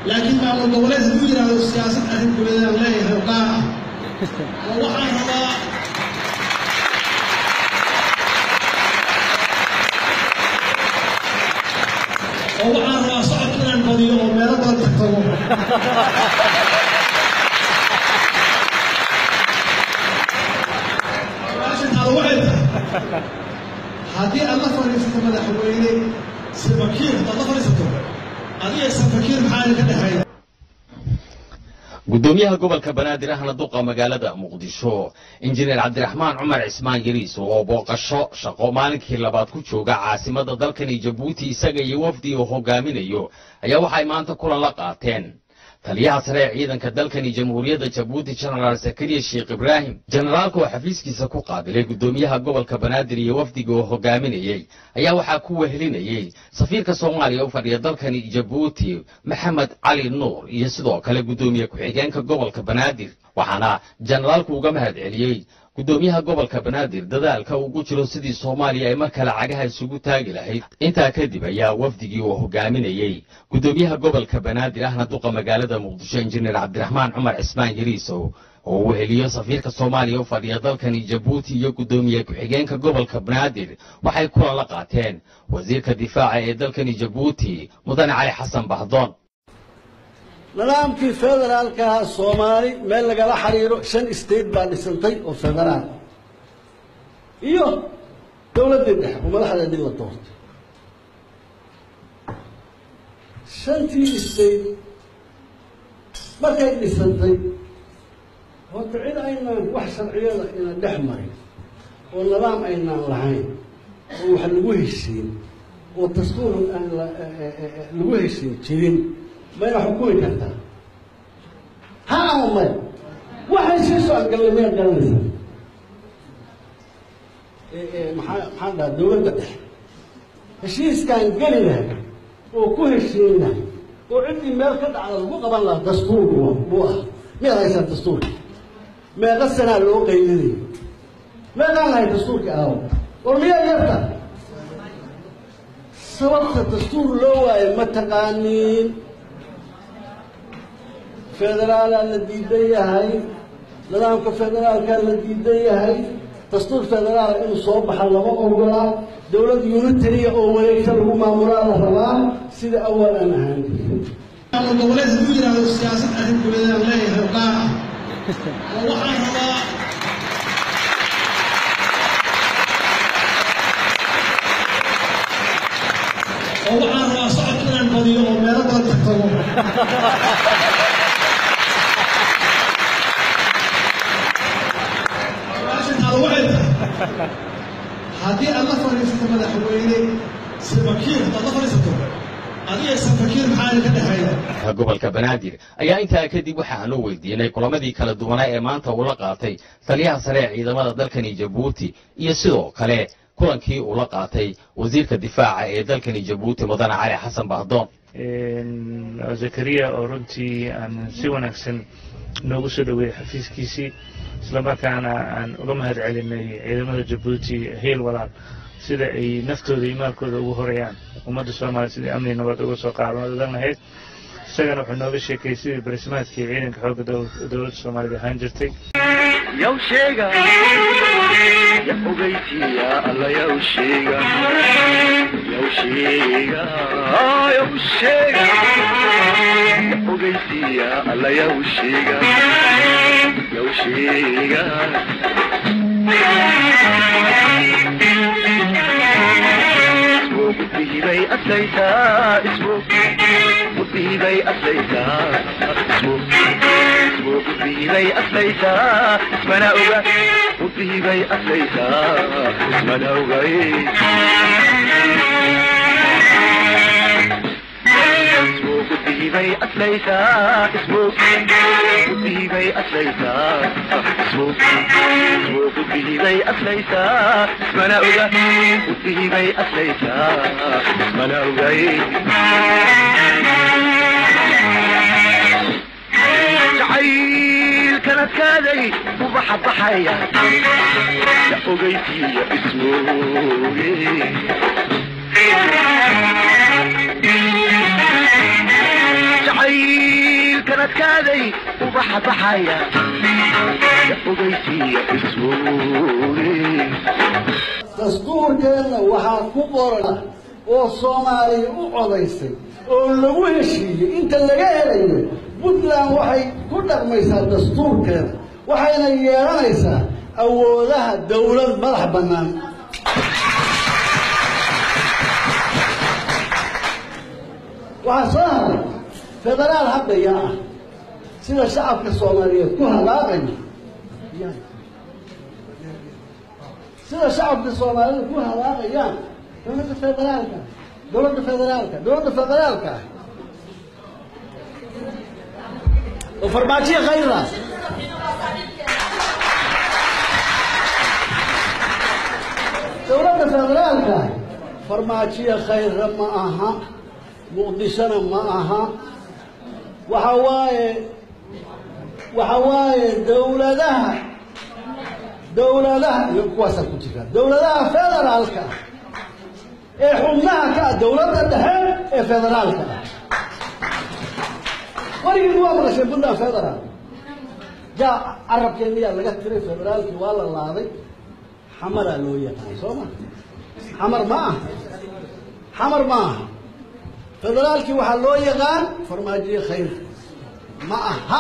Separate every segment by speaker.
Speaker 1: laakiin maamul goboleed hadduu yidhaahdo siyaasad arrin guleedaan leeyahay oo gaar ah oo waxaan rabaa oo waxaan rabaa socod inaan badiyo oo meelo badan tagtago taada waxay tahay haddii aad la fadhiisato madaxweyne safakiir haddaad la fadhiisato adiga safakiir maxaa idinka dhexeeya
Speaker 2: gudoomiyaha gobolka banaadir ahna duqa magaalada muqdisho injineer cabdiraxmaan cumar cismaan yariis oo booqasho shaqo maalinkii labaad ku jooga caasimada dalkani jabuuti isaga iyo wafdi uu hogaaminayo ayaa waxay maanta kulan la qaateen taliyaha sare ee ciidanka dalkani jamhuuriyadda jabuuti jenaraal zakariya sheekh ibraahim jenaraalka oo xafiiskiisa ku qaabilay gudoomiyaha gobolka banaadir iyo wafdiga oo hogaaminayey ayaa waxaa ku wehelinayey safiirka soomaaliya u fadhiya dalkani jabuuti maxamed cali nuur iyo sidoo kale gudoomiye ku-xigeenka gobolka banaadir waxaana jenaraalku uga mahad celiyey gudoomiyaha gobolka banaadir dadaalka ugu jiro sidii soomaaliya ay mar kale cagaha isugu taagi lahayd intaa kadib ayaa wafdigii uu hogaaminayey gudoomiyaha gobolka banaadir ahna duqa magaalada muqdisho injineer cabdiraxmaan cumar cismaan yariisow oo uu heliyo safiirka soomaaliya u fadhiya dalkani jabuuti iyo gudoomiye ku-xigeenka gobolka banaadir waxay kulan la qaateen wasiirka difaaca ee dalkani jabuuti mudane cali xasan bahdoon
Speaker 3: nidaamkii federaalkaha soomaali meel lagala xiriiro shan state baa dhisantay oo federaal iyo dowladdii dhexe oo madaxdeedii la doortay shantii state markay dhisantay horta cid aynaan wax sharciyada ina dhex marin oo nidaam aynaan lahayn oo wax lagu heshiin oo dastuur aan lagu heshiin jirin mayna xukumi kartaa ha ama maya waxay sii socodgallay maya garanaysa maxaa maxaan dhaha dowladda dhexe heshiiskaan geli lahay oo ku heshiin lahay oo ciddii meel ka dhacda lagu qaban lahaa dastuur buu ah miyaad haysaa dastuurka meeqa sanaa loo qaydinayo meeqaan lahay dastuurka aawo war miyaa yarta sababta dastuur loo waayo ma taqaaniin federaalaa la diidan yahay nidaamka federaalkaa la diidan yahay dastuur federaala inuu soo baxa lama ogolaa dowlad unitariya oo wareegta lagu maamulaa la rabaa sida awal aan ahaan
Speaker 1: maamul goboleed hadduu yidhaahdo siyaasad arrin guleedaan leeyahay oo gaar ah oo waxaan rabaa oo waxaan rabaa socod inaan badiyo oo meelo badan tagtago taada waxay tahay haddii aad la fadhiisato madaxweyne safakiir haddaad la fadhiisato adiga safakiir maxaa idinka dhexeeya
Speaker 2: gobolka banaadir ayaa intaa kadib waxa aanu weydiinay kulamadii kala duwanaa ee maanta uu la qaatay taliyaha sare ee ciidamada dalkani jabuuti iyo sidoo kale kulankii uu la qaatay wasiirka difaaca ee dalkani jabuuti mudane cali xasan bahdoon
Speaker 4: zakariya oo runtii aan si wanaagsan noogu soo dhoweeyey xafiiskiisii islamarkaana aan uga mahad celinay ciidamada jabuuti heel walaal sida ay naftooda iyo maalkooda ugu horayaan ummadda soomaaliya sidai amni nabad uga soo qaadan lahayd isagana wuxuu nooga sheekayay sidii barismaadkii ciidanka xoogga dowladda soomaalida ahaan jirtay
Speaker 5: yow sheega ya ogeysiya alla yow sheega yow sheega yow sheega ya ogeysiya alla yow sheega yow sheega isbay aslaytaa isbu gudbihibay aslaytaa isbu isbu gudbihibay aslaytaa ismana oga gudbihibay aslaytaa ismana ogay isbu gudbihibay aslaytaa isbu gudbihibay aslaytaa isbu isbu gudbihibay aslaytaa ismana oga gudbihibay aslaytaa ismana ogay jacayl kala kaaday ubaxa baxaya ya ogeysiiya ismooge jacayl ubadkaaday ubaxa baxaya ya ogeysiiya ismoogeen
Speaker 3: dastuurkeenna waxaa ku qoran oo soomaaliya u codaysay oo lagu heshiiyey inta laga helayo puntland waxay ku dhaqmaysaa dastuurkeeda waxayna yeelanaysaa awoodaha dawlad madax bannaan waxaa soo haray federaal haddaya ah sida shacabka soomaaliyeed ku halaaqaya sida shacabka soomaaliyeed ku halaaqayaan dowladda federaalka dowladda federaalka dowladda federaalka ah oo farmaajiya khayra dowladda federaalka ah farmaajiya khayra ma aha muqdishona ma aha waxa waaye waxa waaye dowladaha dowladaha iyo kuwaasaa ku jira dowladaha federaalka ah ee xubnaha ka ah dowladda dhexe ee federaalka ah weligiin waa maqasheen puntland federaal jaa carabkeeniyaa laga tiray federaalkii waa la laaday xamaraa loo yaqaan soo ma xamar ma aha xamar ma aha federaalkii waxaa loo yaqaan farmaajiye khayr ma aha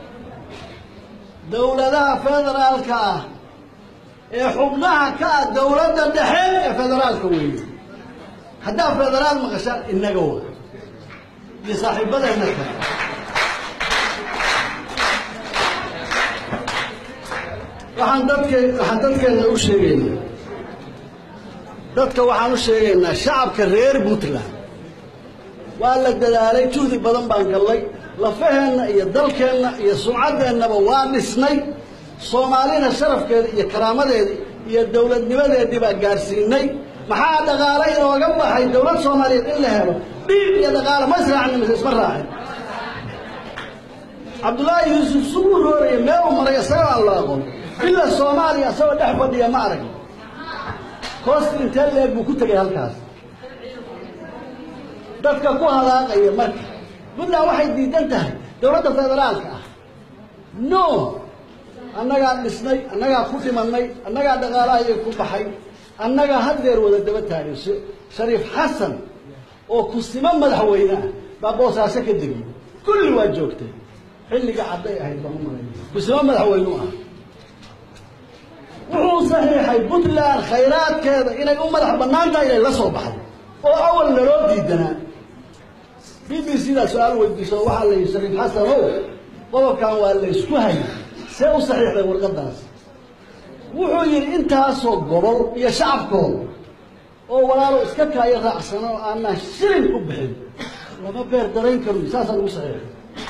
Speaker 3: dowladaha federaalka ah ee xubnaha ka ah dowladda dhexe ee federaalka weeye haddaa federaal maqashaan innaga wa iyo saaxiibadeena kale waxaan dadke waxaan dadkeena u sheegaynaa dadka waxaan u sheegaynaa shacabka reer puntland waa la dadaalay juhdi badan baan gallay lafaheenna iyo dalkeenna iyo sumcadeennaba waa dhisnay soomaalina sharafkeeda iyo karaamadeeda iyo dowladnimadeedii baa gaadhsiinay maxaa dhaqaale inooga baxay dowlad soomaaliyeed in la helo dhiig iyo dhaqaale ma israacni mise isma raacin cabdullaahi yuusuf suguu rooraya meeluu maray isagoo aan la aqoon ila soomaaliya isagoo dhex fadhiya ma arag koost intee leeg buu ku tegay halkaas dadka ku halaaqaya marka puntland waxay diidan tahay dowladda federaalka ah no annagaa dhisnay annagaa ku dhimanay annagaa dhaqaalahayay ku baxay annagaa haddeer wada daba taagay shariif xasan oo kusimo madaxweyne ah baa boosaaso ka degay kulli waa joogtay xilliga cadday ahayd baan u malay kusimo madaxweynu ah wuxuu saxiixay puntland khayraadkeeda inay u madax bannaan tahay inay la soo baxdo oo awal naloo diidanaa b b c daa su-aal weydiiso waxaa la yidhi shariif xasan ow qodobkan waa la ysku hayay see u saxiixday warqadaas wuxuu yidhi intaasoo gobol iyo shacabkooda oo walaalo iska kaayo raacsano oo aanaa shilin ku bixin lama beer darayn karo saasaa lagu saxiixay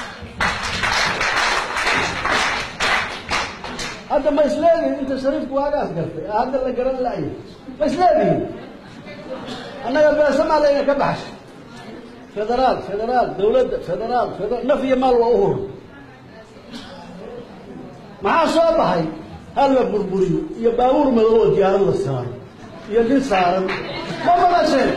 Speaker 3: hadda ma isleedihin inta shariifku waagaas gartay ee hadda la garan la'ya ma isleedihin annaga beesamaa layna ka baxshay federaal federaal dowladda federaal federaal naf iyo maal waa u hur maxaa soo baxay hal la burburiyo iyo baabuur madow oo diyaarad la saaro iyo nin saaran ma maqasheen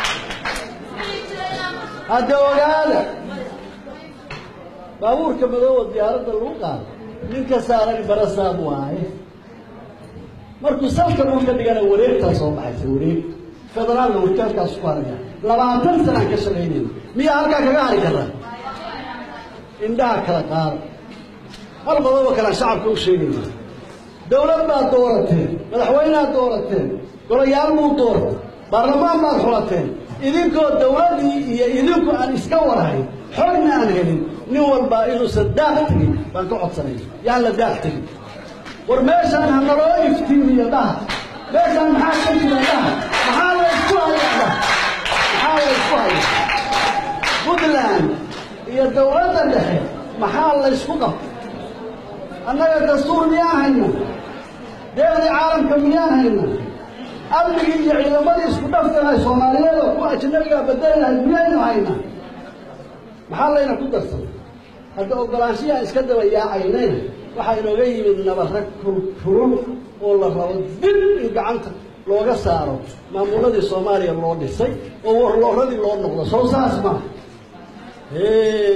Speaker 3: hadda ogaada baabuurka madow oo diyaaradda lagu qaado ninka saaran barasaab waaye markuu salka dhulka dhigana wareegtaa soo baxaysa wareeg federaalna warkaankaas ku haraya labaatan sanaan ka shaqaynayna miyaa halkaa kaga hari karaa indhaha kala qaada hal qodobo kalean shacabka u sheegayna dowlad baad doorateen madaxweyneaad doorateen golayaal buu doortay baarlamaan baad xulateen idinkoo dowladdii iyo idinku aan iska warhayn xogna aan helin nin walbaa inuusan daaq tegin baan ka codsanay yaan la daaq tegin war meeshaan ha naloo iftiimiyo dhaha meeshaan maxaa ka jira dhaha maxaa la isku haya dhaha maxaa la isku haya puntland iyo dowladda dhexe maxaa la ysku qabtay annaga dastuur miyaan hayna deeqdii caalamka miyaan hayna amnigii iyo ciidamadii isku dhafkanahay soomaaliyeed oo kuwa ajnabigaa bedelahay miyaynu hayna maxaa layna ku darsaday hadda ogolaanshiyaa iska daba yaacaynayna waxaa inooga yimid nabarag kurkurun oo la rabo dib in gacanta looga saaro maamuladii soomaaliya loo dhisay oo warlooradii loo noqdo sow saas maaha